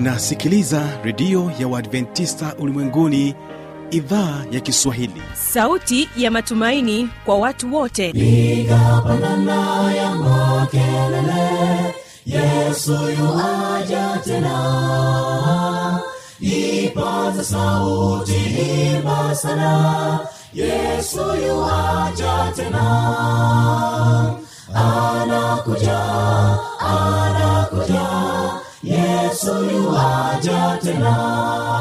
unasikiliza redio ya uadventista ulimwenguni idhaa ya kiswahili sauti ya matumaini kwa watu wote piga pandana ya makelele yesu yuaja tena ipaza sauti imba sana yesu yuaja tena anakuja anakuja yesu yuaja tena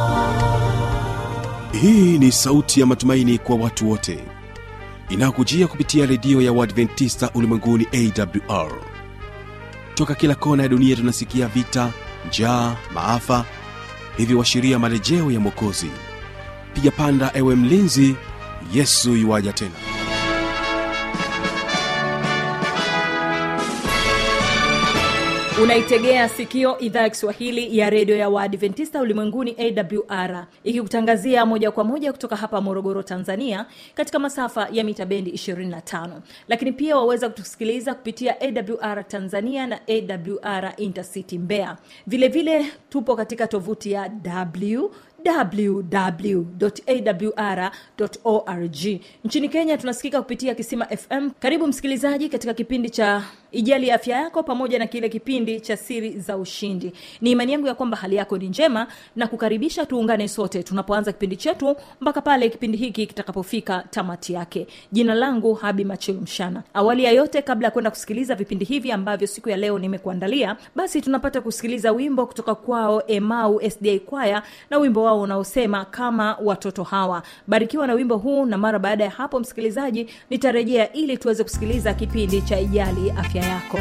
hii ni sauti ya matumaini kwa watu wote inayokujia kupitia redio ya uadventista ulimwenguni awr toka kila kona ya dunia tunasikia vita njaa maafa hivyo washiria marejeo ya mwokozi piga panda ewe mlinzi yesu yuwaja tena unaitegea sikio idhaa ya kiswahili ya redio ya waadventista ulimwenguni awr ikikutangazia moja kwa moja kutoka hapa morogoro tanzania katika masafa ya mita bendi 25 lakini pia waweza kutusikiliza kupitia awr tanzania na awr intercity mbeya vilevile vile, tupo katika tovuti ya w www.awr.org nchini kenya tunasikika kupitia kisima fm karibu msikilizaji katika kipindi cha ijali afya yako pamoja na kile kipindi cha siri za ushindi ni imani yangu ya kwamba hali yako ni njema na kukaribisha tuungane sote tunapoanza kipindi chetu mpaka pale kipindi hiki kitakapofika tamati yake jina langu habi machilu mshana awali ya yote kabla ya kwenda kusikiliza vipindi hivi ambavyo siku ya leo nimekuandalia basi tunapata kusikiliza wimbo kutoka kwao emau sda kwaya na wimbo wao unaosema kama watoto hawa barikiwa na wimbo huu na mara baada ya hapo msikilizaji nitarejea ili tuweze kusikiliza kipindi cha ijali afya yako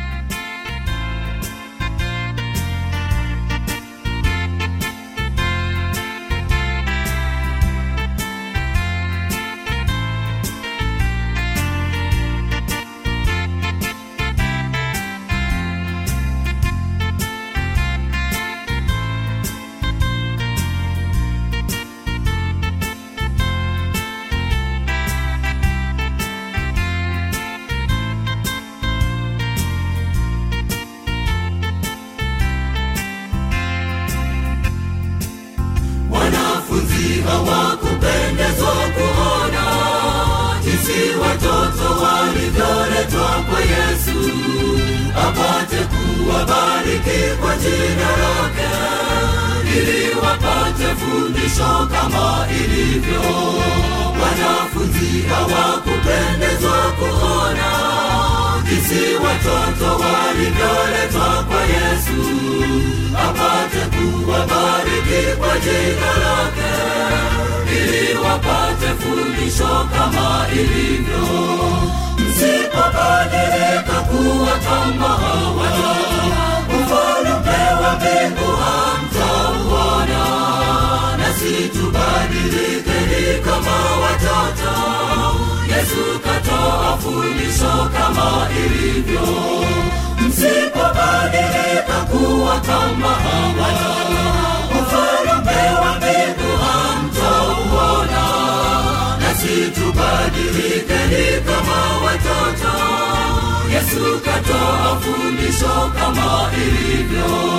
wanafunzi hawakupendezwa kuona jinsi watoto walivyoletwa kwa yesu apate kuwabariki kwa jina lake ili wapate fundisho kama ilivyo wanafunzi hawakupendezwa kuona jinsi watoto walivyoletwa kwa yesu apate kuwabariki kwa jina lake ili wapate fundisho kama ilivyo msipobadilika kuwa kama hawa ufalume wa mbingu hamtauona nasi tubadilikeni kama watoto yesu katoa fundisho kama ilivyo msipobadilika kuwa kama hawa ufalume wa mbingu hamtauona nasi tubadilikeni kama watoto yesu katoa fundisho kama ilivyo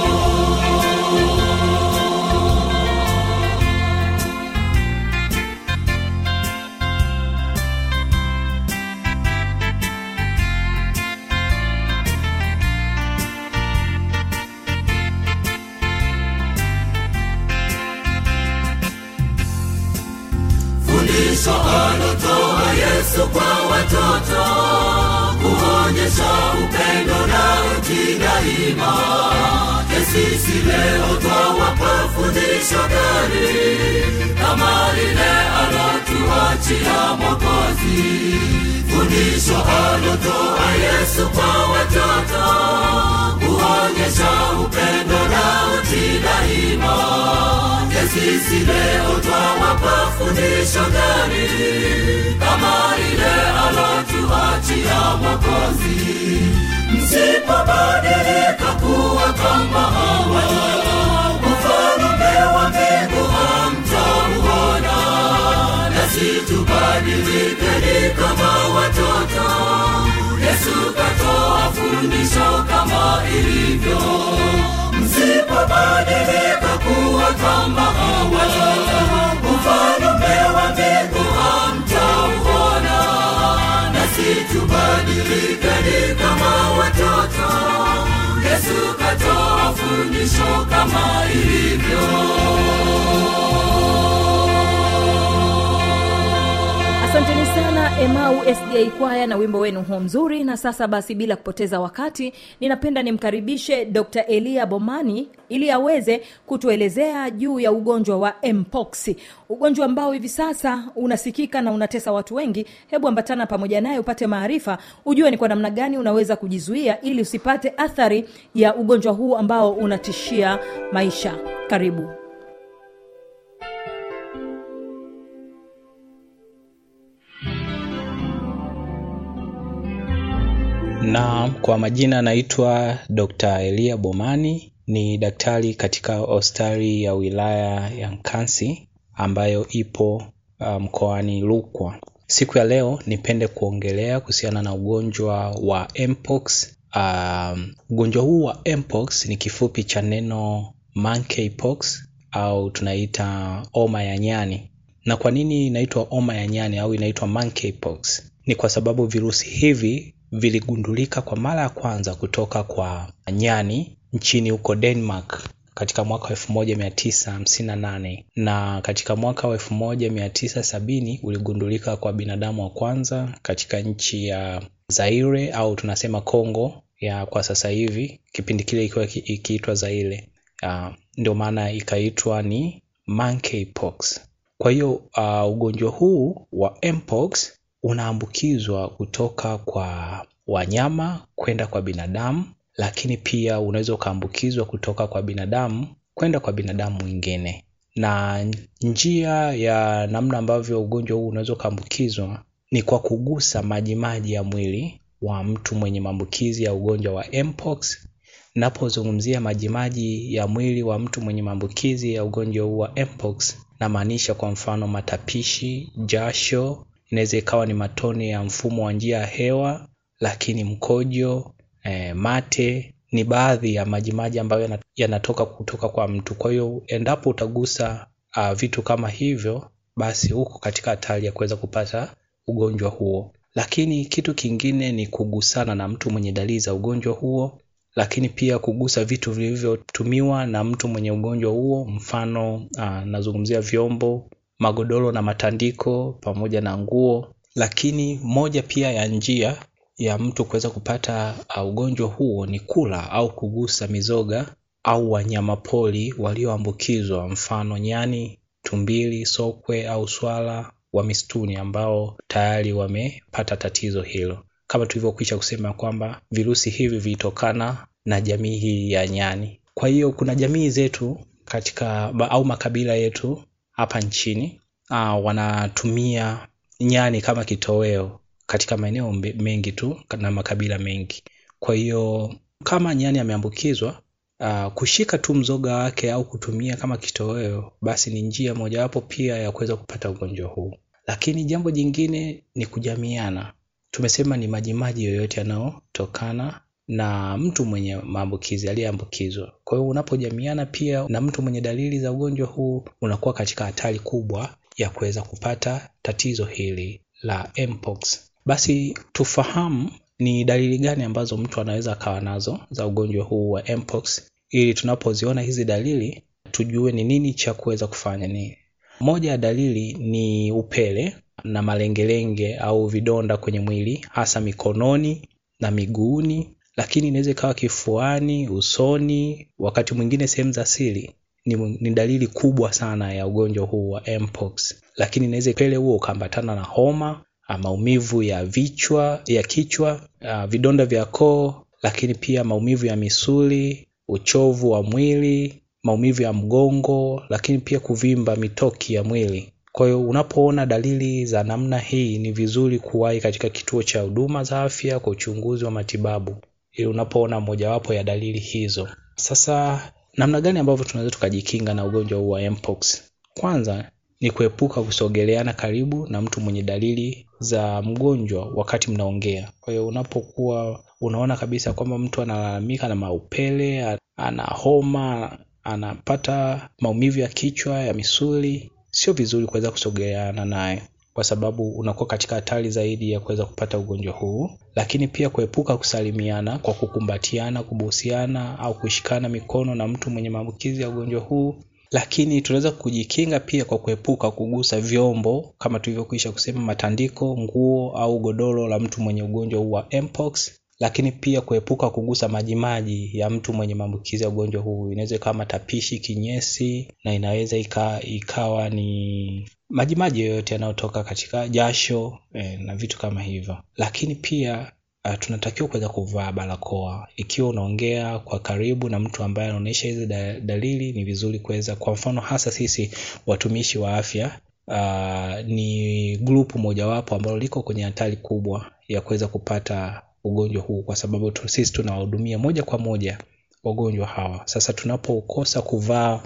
fundisho alotoa yesu kwa watoto kuonyesha upendo na utii daima kesisi leo twawapa fundisho gani kama lile alotuachia mokozi fundisho alotoa yesu kwa watoto kuonyesha upendo na utii daima kesisi leo twawapa fundisho gani kama ile alotuachia mokozi msipobadilika kuwa kama hawa ufalume wa mbingu hamtauona nasi tubadilikeni kama watoto yesu katoa fundisho kama ilivyo msipobadilika kuwa kama hawa ufalume wa mbingu hamtauona nasi tubadilikeni kama watoto yesu katoa fundisho kama ilivyo asanteni sana emau sda kwaya na wimbo wenu huo mzuri na sasa basi bila kupoteza wakati ninapenda nimkaribishe dr elia bomani ili aweze kutuelezea juu ya ugonjwa wa mpox ugonjwa ambao hivi sasa unasikika na unatesa watu wengi hebu ambatana pamoja naye upate maarifa ujue ni kwa namna gani unaweza kujizuia ili usipate athari ya ugonjwa huu ambao unatishia maisha karibu na kwa majina naitwa dr elia bomani ni daktari katika hospitali ya wilaya ya nkansi ambayo ipo uh, mkoani rukwa siku ya leo nipende kuongelea kuhusiana na ugonjwa wa mpox um, ugonjwa huu wa mpox ni kifupi cha neno monkeypox au tunaita oma ya nyani na kwa nini inaitwa oma ya nyani au inaitwa monkeypox ni kwa sababu virusi hivi viligundulika kwa mara ya kwanza kutoka kwa nyani nchini huko denmark katika mwaka wa 1958 na katika mwaka wa 1970 uligundulika kwa binadamu wa kwanza katika nchi ya zaire au tunasema congo ya kwa sasa hivi kipindi kile ikiwa ikiitwa zaire uh, ndio maana ikaitwa ni monkeypox kwa hiyo uh, ugonjwa huu wa mpox unaambukizwa kutoka kwa wanyama kwenda kwa binadamu lakini pia unaweza ukaambukizwa kutoka kwa binadamu kwenda kwa binadamu mwingine na njia ya namna ambavyo ugonjwa huu unaweza ukaambukizwa ni kwa kugusa majimaji ya mwili wa mtu mwenye maambukizi ya ugonjwa wa mpox napozungumzia majimaji ya mwili wa mtu mwenye maambukizi ya ugonjwa huu wa mpox namaanisha kwa mfano matapishi jasho inaweza ikawa ni matone ya mfumo wa njia ya hewa lakini mkojo eh, mate ni baadhi ya majimaji ambayo yanatoka kutoka kwa mtu kwa hiyo endapo utagusa uh, vitu kama hivyo basi huko katika hatari ya kuweza kupata ugonjwa huo lakini kitu kingine ni kugusana na mtu mwenye dalili za ugonjwa huo lakini pia kugusa vitu vilivyotumiwa na mtu mwenye ugonjwa huo mfano uh, nazungumzia vyombo magodoro na matandiko pamoja na nguo lakini moja pia ya njia ya mtu kuweza kupata uh, ugonjwa huo ni kula au kugusa mizoga au wanyamapori walioambukizwa mfano nyani tumbili sokwe au swala wa mistuni ambao tayari wamepata tatizo hilo kama tulivyokwisha kusema kwamba virusi hivi vilitokana na jamii hii ya nyani kwa hiyo kuna jamii zetu katika au makabila yetu hapa nchini uh, wanatumia nyani kama kitoweo katika maeneo mengi tu na makabila mengi kwa hiyo kama nyani ameambukizwa uh, kushika tu mzoga wake au kutumia kama kitoweo basi ni njia mojawapo pia ya kuweza kupata ugonjwa huu lakini jambo jingine ni kujamiana tumesema ni majimaji yoyote yanayotokana na mtu mwenye maambukizi aliyeambukizwa kwa hiyo unapojamiana pia na mtu mwenye dalili za ugonjwa huu unakuwa katika hatari kubwa ya kuweza kupata tatizo hili la mpox basi tufahamu ni dalili gani ambazo mtu anaweza akawa nazo za ugonjwa huu wa mpox ili tunapoziona hizi dalili tujue ni nini cha kuweza kufanya ni moja ya dalili ni upele na malengelenge au vidonda kwenye mwili hasa mikononi na miguuni lakini inaweza ikawa kifuani usoni wakati mwingine sehemu za siri ni, ni dalili kubwa sana ya ugonjwa huu wa mpox lakini inaweza pele huo ukaambatana na homa maumivu ya vichwa ya kichwa uh, vidonda vya koo lakini pia maumivu ya misuli uchovu wa mwili maumivu ya mgongo lakini pia kuvimba mitoki ya mwili kwa hiyo unapoona dalili za namna hii ni vizuri kuwahi katika kituo cha huduma za afya kwa uchunguzi wa matibabu ili unapoona mojawapo ya dalili hizo sasa namna gani ambavyo tunaweza tukajikinga na ugonjwa huu wa mpox kwanza ni kuepuka kusogeleana karibu na mtu mwenye dalili za mgonjwa wakati mnaongea. Kwa hiyo unapokuwa unaona kabisa kwamba mtu analalamika na maupele, ana homa, anapata maumivu ya kichwa, ya misuli, sio vizuri kuweza kusogeleana naye kwa sababu unakuwa katika hatari zaidi ya kuweza kupata ugonjwa huu, lakini pia kuepuka kusalimiana kwa kukumbatiana, kubusiana au kushikana mikono na mtu mwenye maambukizi ya ugonjwa huu. Lakini tunaweza kujikinga pia kwa kuepuka kugusa vyombo kama tulivyokwisha kusema, matandiko, nguo au godoro la mtu mwenye ugonjwa huu wa mpox lakini pia kuepuka kugusa majimaji ya mtu mwenye maambukizi ya ugonjwa huu. Inaweza ikawa matapishi, kinyesi, na inaweza ika, ikawa ni majimaji yoyote yanayotoka katika jasho eh, na vitu kama hivyo. Lakini pia uh, tunatakiwa kuweza kuvaa barakoa ikiwa unaongea kwa karibu na mtu ambaye anaonyesha hizi da, dalili. Ni vizuri kuweza, kwa mfano hasa sisi watumishi wa afya uh, ni grupu mojawapo ambalo liko kwenye hatari kubwa ya kuweza kupata ugonjwa huu kwa sababu tu, sisi tunawahudumia moja kwa moja wagonjwa hawa. Sasa tunapokosa kuvaa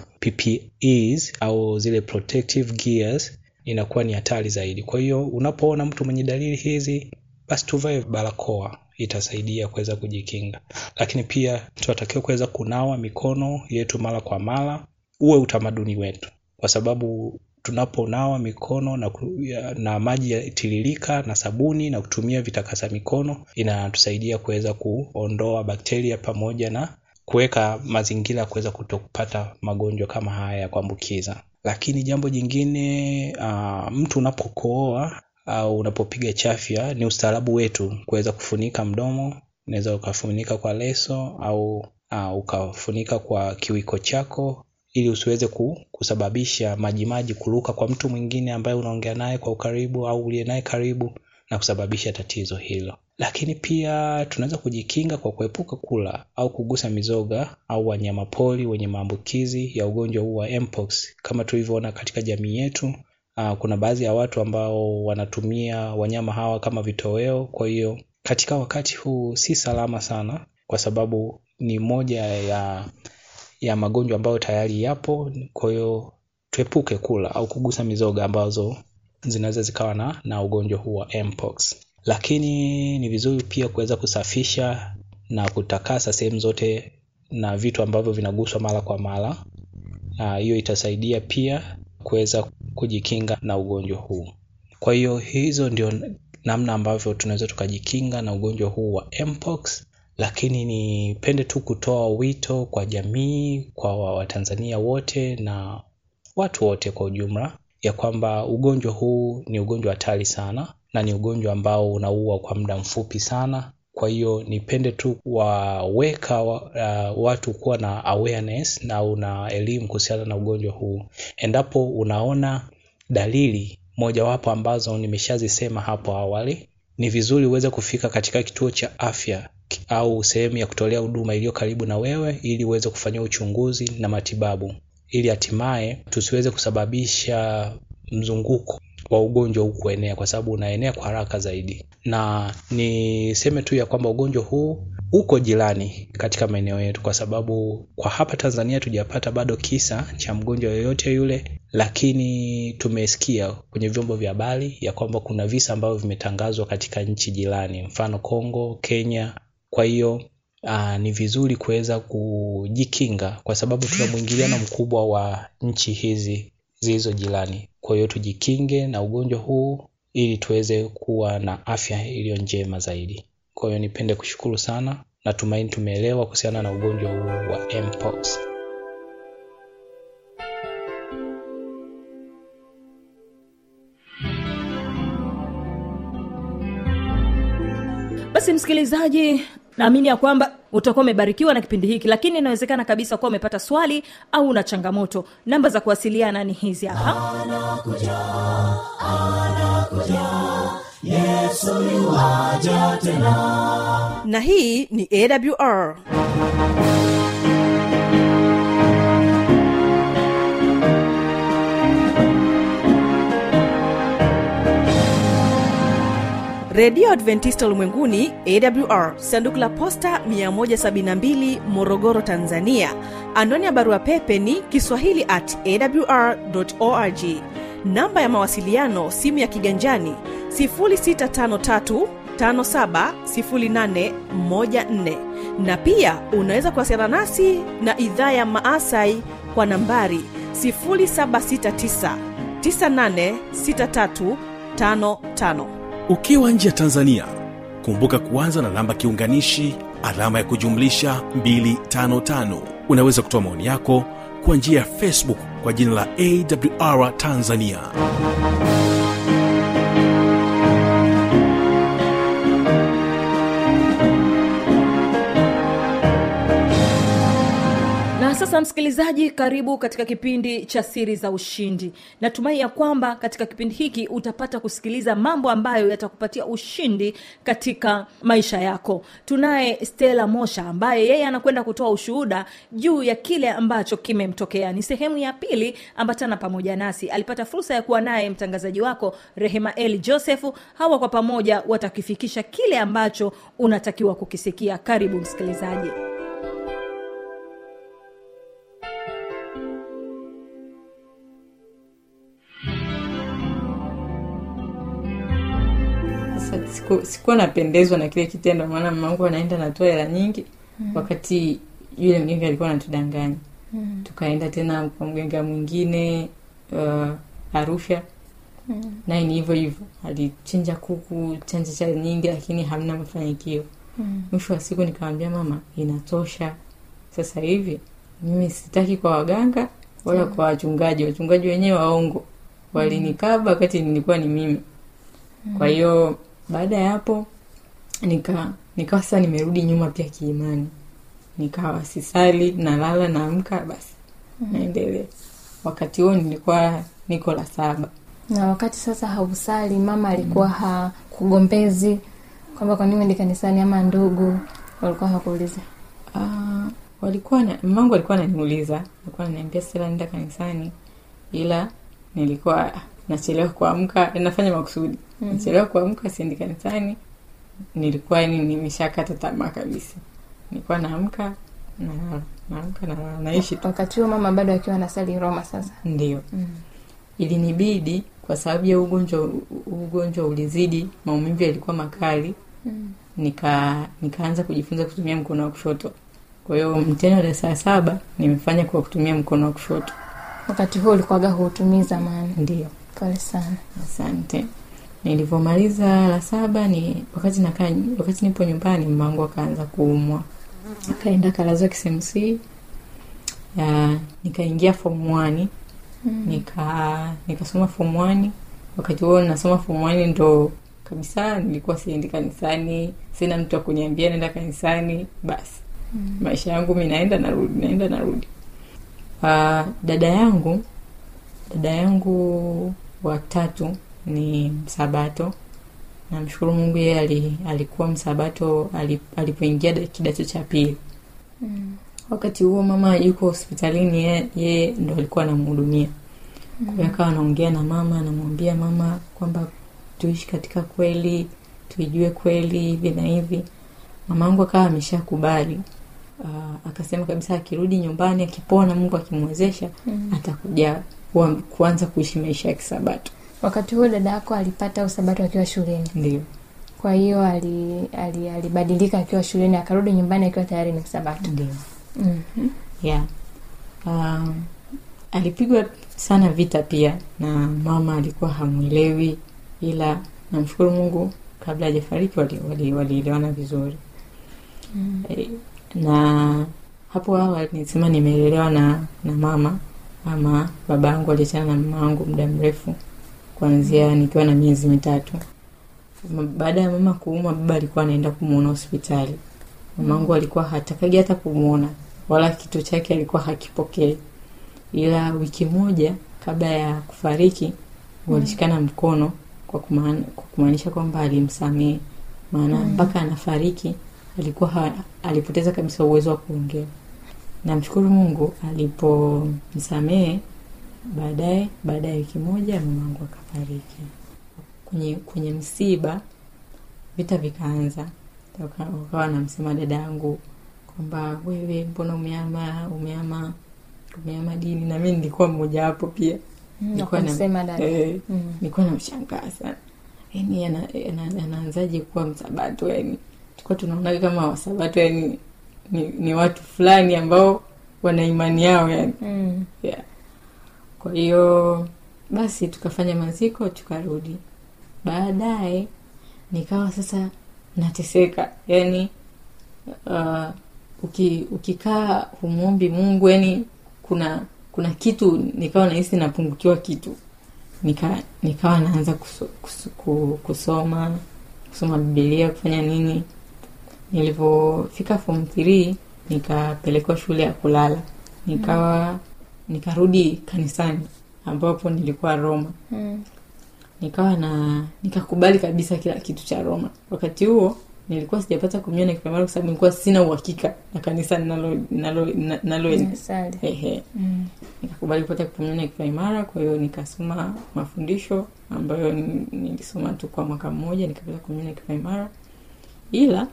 PPEs au zile protective gears inakuwa ni hatari zaidi. Kwa hiyo unapoona mtu mwenye dalili hizi, basi tuvae barakoa, itasaidia kuweza kujikinga. Lakini pia tunatakiwa kuweza kunawa mikono yetu mara kwa mara, uwe utamaduni wetu, kwa sababu tunaponawa mikono na, na maji yatiririka na sabuni na kutumia vitakasa mikono inatusaidia kuweza kuondoa bakteria pamoja na kuweka mazingira ya kuweza kutopata magonjwa kama haya ya kuambukiza. Lakini jambo jingine uh, mtu unapokohoa au unapopiga chafya, ni ustaarabu wetu kuweza kufunika mdomo. Unaweza ukafunika kwa leso au uh, ukafunika kwa kiwiko chako ili usiweze kusababisha majimaji kuruka kwa mtu mwingine ambaye unaongea naye kwa ukaribu au uliye naye karibu na kusababisha tatizo hilo. Lakini pia tunaweza kujikinga kwa kuepuka kula au kugusa mizoga au wanyamapori wenye maambukizi ya ugonjwa huu wa mpox. Kama tulivyoona katika jamii yetu, uh, kuna baadhi ya watu ambao wanatumia wanyama hawa kama vitoweo. Kwa hiyo katika wakati huu si salama sana, kwa sababu ni moja ya ya magonjwa ambayo tayari yapo. Kwa hiyo tuepuke kula au kugusa mizoga ambazo zinaweza zikawa na, na ugonjwa huu wa mpox. Lakini ni vizuri pia kuweza kusafisha na kutakasa sehemu zote na vitu ambavyo vinaguswa mara kwa mara. Hiyo itasaidia pia kuweza kujikinga na ugonjwa huu. Kwa hiyo hizo ndio namna ambavyo tunaweza tukajikinga na ugonjwa huu wa mpox lakini nipende tu kutoa wito kwa jamii, kwa Watanzania wote na watu wote kwa ujumla, ya kwamba ugonjwa huu ni ugonjwa hatari sana na ni ugonjwa ambao unaua kwa muda mfupi sana. Kwa hiyo nipende tu waweka uh, watu kuwa na awareness na una elimu kuhusiana na ugonjwa huu. Endapo unaona dalili mojawapo ambazo nimeshazisema hapo awali, ni vizuri uweze kufika katika kituo cha afya au sehemu ya kutolea huduma iliyo karibu na wewe ili uweze kufanyia uchunguzi na matibabu ili hatimaye tusiweze kusababisha mzunguko wa ugonjwa huu kuenea, kwa sababu unaenea kwa haraka zaidi. Na niseme tu ya kwamba ugonjwa huu uko jirani katika maeneo yetu, kwa sababu kwa hapa Tanzania tujapata bado kisa cha mgonjwa yoyote yule, lakini tumesikia kwenye vyombo vya habari ya kwamba kuna visa ambavyo vimetangazwa katika nchi jirani, mfano Kongo, Kenya. Kwa hiyo aa, ni vizuri kuweza kujikinga kwa sababu tuna mwingiliano mkubwa wa nchi hizi zilizo jirani. Kwa hiyo tujikinge na ugonjwa huu ili tuweze kuwa na afya iliyo njema zaidi. Kwa hiyo nipende kushukuru sana, natumaini tumeelewa kuhusiana na ugonjwa huu wa mpox. basi msikilizaji naamini ya kwamba utakuwa umebarikiwa na kipindi hiki lakini inawezekana kabisa kuwa umepata swali au una changamoto namba za kuwasiliana ni hizi hapa anakuja anakuja yesu yuwaja tena na hii ni awr redio adventista ulimwenguni awr sanduku la posta 172 morogoro tanzania anwani ya barua pepe ni kiswahili at awr org namba ya mawasiliano simu ya kiganjani 653570814 na pia unaweza kuwasiliana nasi na idhaa ya maasai kwa nambari 769986355 ukiwa nje ya tanzania kumbuka kuanza na namba kiunganishi alama ya kujumlisha 255 unaweza kutoa maoni yako kwa njia ya facebook kwa jina la awr tanzania na sasa msikilizaji karibu katika kipindi cha siri za ushindi natumai ya kwamba katika kipindi hiki utapata kusikiliza mambo ambayo yatakupatia ushindi katika maisha yako tunaye stela mosha ambaye yeye anakwenda kutoa ushuhuda juu ya kile ambacho kimemtokea ni sehemu ya pili ambatana pamoja nasi alipata fursa ya kuwa naye mtangazaji wako rehema eli josefu hawa kwa pamoja watakifikisha kile ambacho unatakiwa kukisikia karibu msikilizaji Sasa siku, sikuwa napendezwa na kile kitendo maana mamangu anaenda natoa hela nyingi mm. wakati yule mgenge alikuwa anatudanganya mm. tukaenda tena kwa mgenge mwingine uh, arusha mm. naye ni hivyo hivyo alichinja kuku chanja cha nyingi lakini hamna mafanikio mm. mwisho wa siku nikamwambia mama inatosha sasa hivi mimi sitaki kwa waganga wala mm. kwa wachungaji wachungaji wenyewe waongo walinikaba wakati nilikuwa ni mimi kwa hiyo baada ya hapo nika nikawa sasa nimerudi nyuma pia kiimani nikawa sisali nalala naamka basi naendelea wakati huo nilikuwa niko la saba na wakati sasa hausali mama alikuwa hakugombezi kwamba kwa nini uende kanisani ama ndugu walikuwa hakuuliza Ah, walikuwa na mamangu alikuwa ananiuliza alikuwa ananiambia sila nenda kanisani ila nilikuwa nachelewa kuamka nafanya makusudi mm. nachelewa kuamka siendi kanisani nilikuwa yani nimeshakata tamaa kabisa nilikuwa naamka nalala naamka nalala naishi tu wakati huo mama bado akiwa anasali roma sasa ndio ilinibidi kwa sababu ya ugonjwa ugonjwa ulizidi maumivu yalikuwa makali nika nikaanza kujifunza kutumia mkono wa kushoto kwa hiyo mtihani wa darasa la saba nimefanya kwa kutumia mkono wa kushoto wakati huo ulikuwaga huutumii zamani ndio pole sana asante nilivyomaliza la saba ni wakati nakaa wakati nipo nyumbani mmangu akaanza kuumwa akaenda kalazwa KCMC ya nikaingia form 1 nika nikasoma form 1 wakati huo nasoma form 1 ndo kabisa nilikuwa siendi kanisani sina mtu wa kuniambia naenda kanisani basi mm. maisha yangu mi naenda narudi naenda narudi uh, dada yangu dada yangu watatu ni msabato namshukuru mungu yeye ali, alikuwa msabato ali- alipoingia da- kidato cha pili mm. wakati huo mama yuko hospitalini ye- yeye ndo alikuwa anamhudumia kwa hiyo akawa anaongea na mama anamwambia mama kwamba tuishi katika kweli tuijue kweli hivi na hivi mamangu akawa ameshakubali uh, akasema kabisa akirudi nyumbani akipona mungu akimwezesha mm. atakuja kuwa- kuanza kuishi maisha ya kisabato wakati huo dada yako alipata usabato akiwa shuleni ndio kwa hiyo ali- ali- alibadilika akiwa shuleni akarudi nyumbani akiwa tayari ni msabato ndio mm-hmm. yeah. um, alipigwa sana vita pia na mama alikuwa hamwelewi ila namshukuru mungu kabla hajafariki walielewana wali, walielewana vizuri mm. e, na hapo awali nisema nimeelelewa na na mama ama baba yangu aliachana na mama yangu muda mrefu kuanzia nikiwa na miezi mitatu Ma- baada ya mama kuumwa baba alikuwa anaenda kumwona hospitali mamangu alikuwa hatakagi hata kumwona wala kito chake alikuwa hakipokei ila wiki moja kabla ya kufariki walishikana mkono kwa kumaan- kwa kumaanisha kwamba alimsamehe maana mpaka anafariki alikuwa ha, alipoteza kabisa uwezo wa kuongea namshukuru mungu alipomsamehe baadaye baada ya wiki moja mamangu akafariki kwenye kwenye msiba vita vikaanza Waka- wakawa wanamsema dada yangu kwamba wewe mbona umeama umeama umeama dini na mi nilikuwa mmoja wapo pia Nilikuwa na- kumsema dada. eh, Mm. nilikuwa namshangaa sana yani ana- ana- anaanzaje kuwa msabato yani tulikuwa tunaonaga kama wasabato yani ni, ni watu fulani ambao wana imani yao yani Mm. yeah. kwa hiyo basi tukafanya maziko tukarudi baadaye nikawa sasa nateseka yani uh, uki, ukikaa humwombi mungu yani kuna kuna kitu nikawa nahisi napungukiwa kitu nika nikawa naanza kuso, kuso, ku- kusoma kusoma bibilia kufanya nini nilivyofika form 3 nikapelekwa shule ya kulala nikawa nikarudi kanisani ambapo nilikuwa roma Mm. nikawa na nikakubali kabisa kila kitu cha roma wakati huo nilikuwa sijapata kumnyona kipamara kwa sababu nilikuwa sina uhakika na kanisa nalo nalo nalo Nasali. ehe Mm. nikakubali kupata kupamia kipaimara kwa hiyo nikasoma mafundisho ambayo ni- nilisoma tu kwa mwaka mmoja nikapata kumia kipaimara ila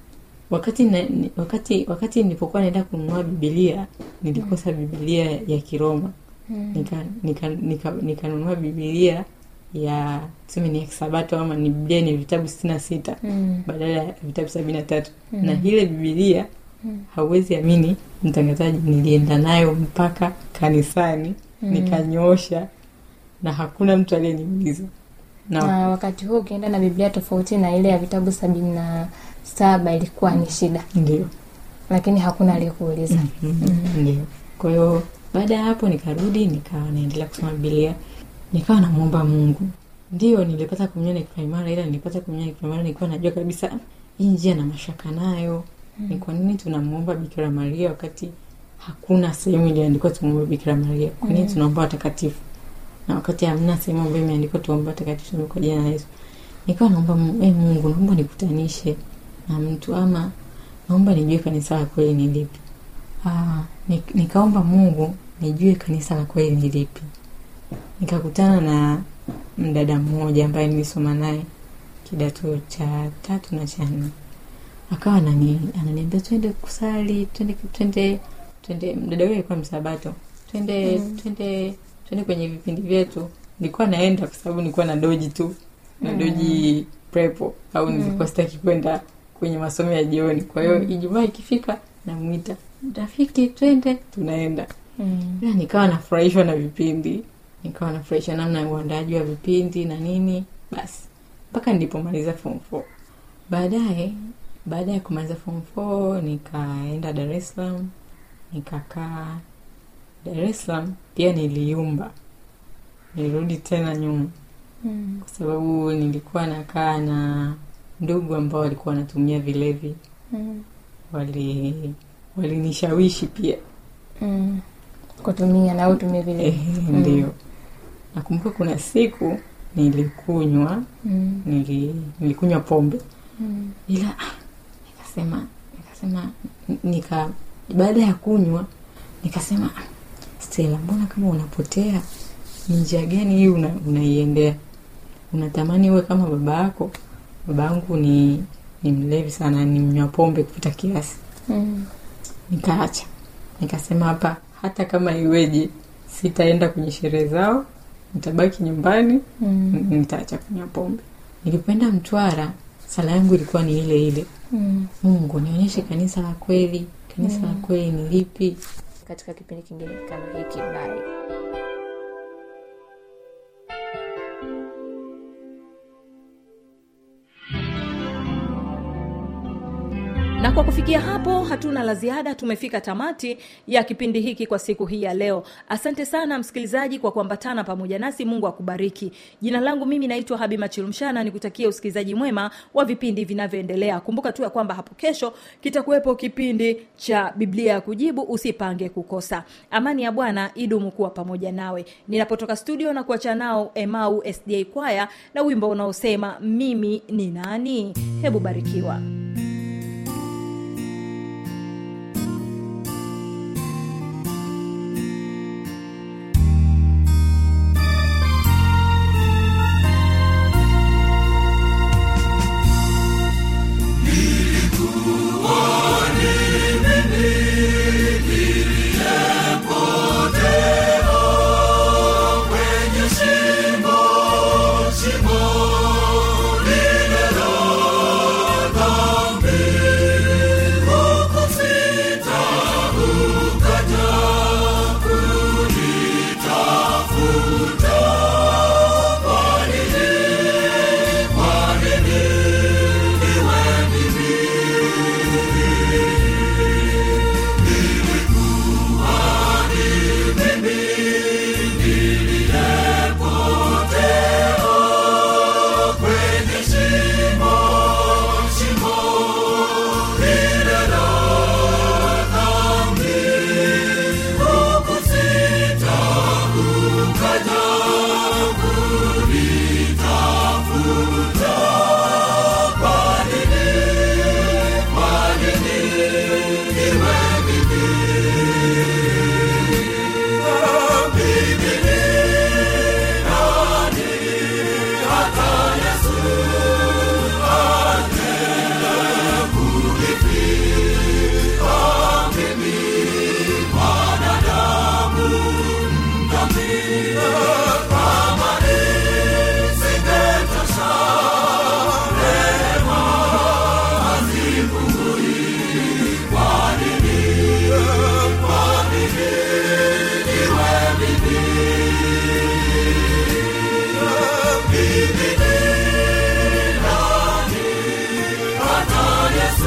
wakati na, ni- wakati wakati nilipokuwa naenda kununua bibilia nilikosa bibilia ya kiroma Mm. nikanunua nika, nika, nikanunua bibilia ya tuseme ni ya kisabato ama ni biblia ni vitabu sitini na sita Mm. badala ya vitabu sabini na tatu Mm. na ile bibilia Mm. hauwezi amini mtangazaji nilienda nayo mpaka kanisani Mm. nikanyoosha na hakuna mtu aliyeniuliza na na wakati huo ukienda na biblia tofauti na ile ya vitabu sabini na saba ilikuwa ni shida ndio lakini hakuna aliyekuuliza Mhm, ndio kwa hiyo baada ya hapo nikarudi nikawa naendelea kusoma bibilia nikawa namwomba mungu ndio nilipata kumnyona kipaimara ila nilipata kumnyona kipaimara nilikuwa najua kabisa hii njia na mashaka nayo ni kwa nini tunamwomba bikira maria wakati hakuna sehemu iliandikwa tumwombe bikira maria kwa nini tunaomba watakatifu na wakati hamna sehemu ambayo imeandikwa tuombe watakatifu tuombe kwa jina la yesu nikawa naomba Mungu, "Eh, mungu naomba nikutanishe na mtu ama naomba nijue kanisa la kweli ni lipi Ah, ni- nikaomba mungu nijue kanisa la kweli ni lipi nikakutana na mdada mmoja ambaye nilisoma naye kidato cha tatu na cha nne akawa anani, ananiambia twende kusali twende twende twende mdada huyo alikuwa msabato twende mm. twende twende kwenye vipindi vyetu nilikuwa naenda kwa sababu nilikuwa na doji tu na doji prepo au nilikuwa sitaki kwenda kwenye masomo ya jioni kwa hiyo ijumaa ikifika namwita rafiki twende tunaenda Mm. ila nikawa nafurahishwa na vipindi nikawa nafurahishwa namna ya uandaji wa vipindi na nini basi mpaka nilipomaliza form four baadaye baada ya kumaliza form four nikaenda dar es salaam nikakaa dar es salaam pia niliumba nilirudi tena nyuma Mm. kwa sababu nilikuwa nakaa na ndugu ambao walikuwa wanatumia vilevi Mm. wali walinishawishi pia Mm. kutumia na utumie vile Ehe, ndio nakumbuka kuna siku nilikunywa Mm. nili, nilikunywa pombe Mm. ila ah, nikasema nikasema nika baada ya kunywa nikasema "Ah, stela mbona kama unapotea ni njia gani hii una, unaiendea unatamani uwe kama baba yako baba yangu ni ni mlevi sana ni mnywa pombe kupita kiasi Mm. nikaacha nikasema hapa hata kama iweje sitaenda kwenye sherehe zao nitabaki nyumbani Mm. n- nitaacha kunywa pombe nilipoenda mtwara sala yangu ilikuwa ni ile ile Mm. mungu nionyeshe kanisa la kweli kanisa la kweli ni lipi katika kipindi kingine kama hiki bye na kwa kufikia hapo hatuna la ziada tumefika tamati ya kipindi hiki kwa siku hii ya leo asante sana msikilizaji kwa kuambatana pamoja nasi mungu akubariki jina langu mimi naitwa habima chilumshana nikutakia usikilizaji mwema wa vipindi vinavyoendelea kumbuka tu ya kwamba hapo kesho kitakuwepo kipindi cha biblia ya kujibu usipange kukosa amani ya bwana idumu kuwa pamoja nawe ninapotoka studio na kuacha nao emau sda kwaya na wimbo unaosema mimi ni nani hebu barikiwa Niliyepotea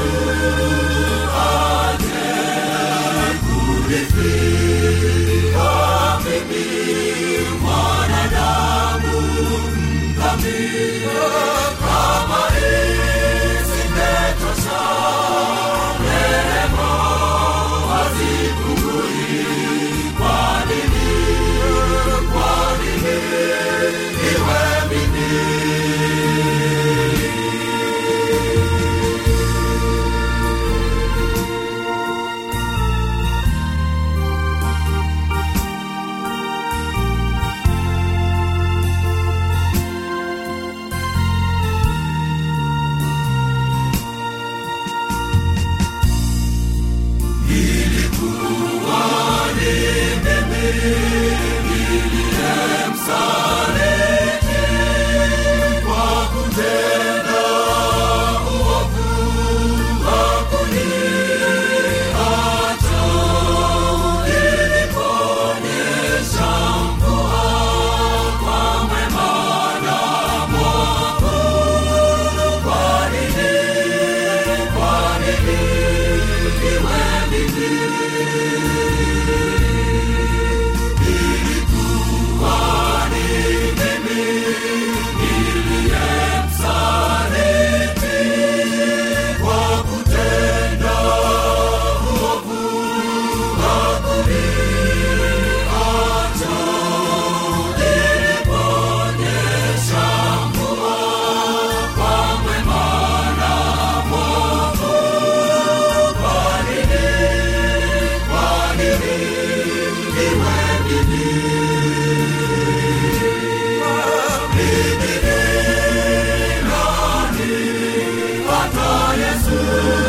Yesu